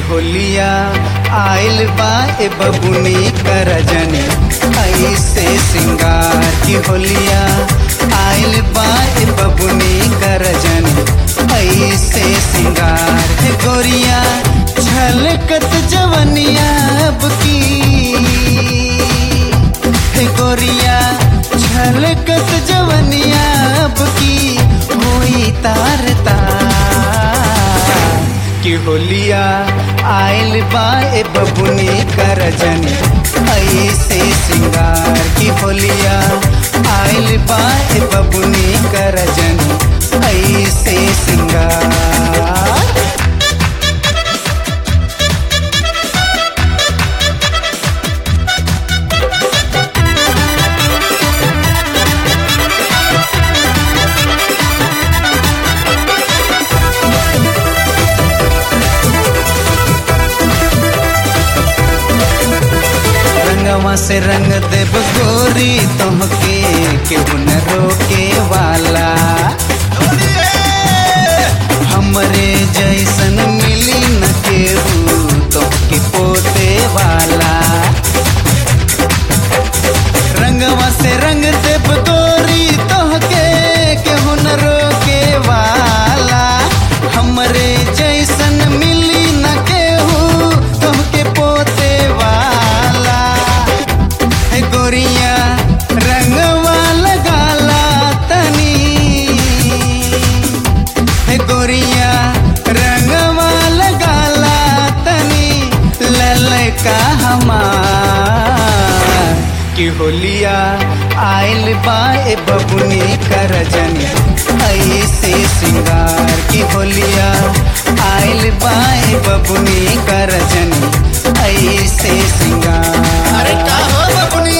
होलिया आइल बा ए बबुनी कर जनी ऐसे सिंगार की होलिया आइल बा ए बबुनी कर जनी ऐसे सिंगार हे गोरिया छलकत जवनिया अब की हे गोरिया छलकत जवनिया अब की होई तार तार की होलिया आइल बा ए बबुनी कर जनी ऐसे सिंगार की होलिया आइल बा ए बबुनी कर जनी ऐसे सिंगार रंगवा से रंग देव गोरी तुमके केहू न रोके वाला हमरे जैसन मिली न केहू तुमके पोते वाला रंगवा से रंग देव गोरी तुमके केहू न रोके वाला हमरे जैसन मिली न केहू तुमके पोते वाला हे गोरिया रंगवा लगाला तनी हे गोरिया रंगवा लगाला तनी ललका हमार की होलिया आइल बा ए बबुनी कर जनी ऐसे सिंगार की होलिया आइल बा ए बबुनी कर जनी ऐसे सिंगार अरे का हो बबुनी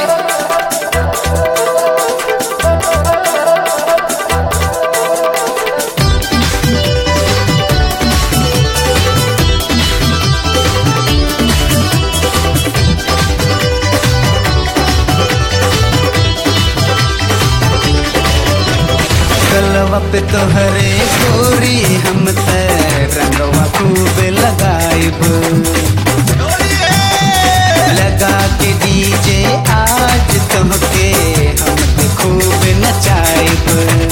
गलवा पे तोहरे गोरी हम ते रंगवा खूब लगाइब लगा के डीजे आज तुमके हम ते खूब नचाइब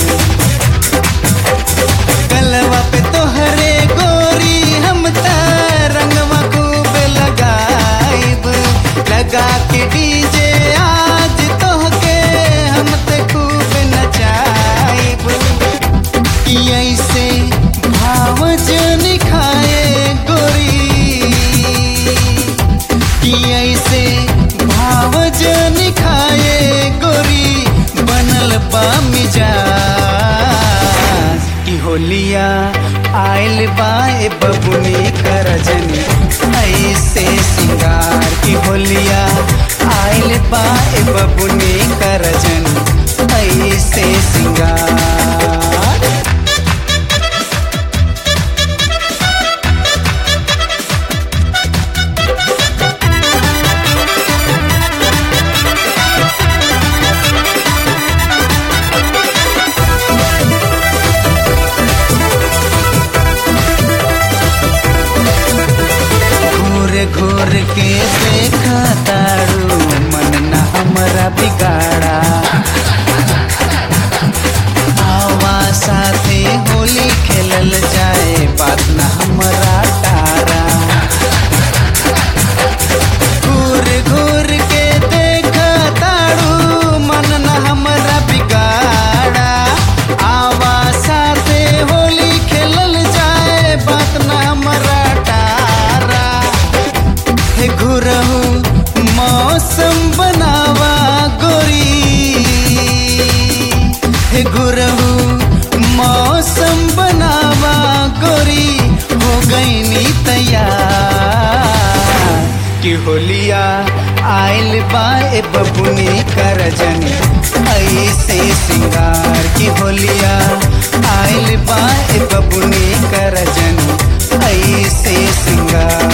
गलवा पे तोहरे गोरी हम ते रंगवा खूब लगाइब लगा के डीजे आज तोहके हम ते खूब नचाइब कि ऐसे भाव जन खाए गोरी कि ऐसे भाव जन खाए गोरी बनल बा मिजाज की होलिया आइल बा ए बबुनी कर जनी ऐसे सिंगार की होलिया आइल बा ए बबुनी कर जनी ऐसे सिंगार घूर घूर के देखा तारू मन न हमरा बिगाड़ा आवा साथे होली खेलल जाए बात न हमरा तारा घूर घूर के देखा तारू मन न हमरा बिगाड़ा आवा साथे होली खेलल जाए बात न हमरा तारा हे घुरहु मौसम बनावा गोरी हे घुरहु मौसम बनावा गोरी हो गईनी तैयार कि होलिया आइल बा ए बबुनी कर जनी ऐसे सिंगार की होलिया आइल बा ए बबुनी कर जनी ऐसे सिंगार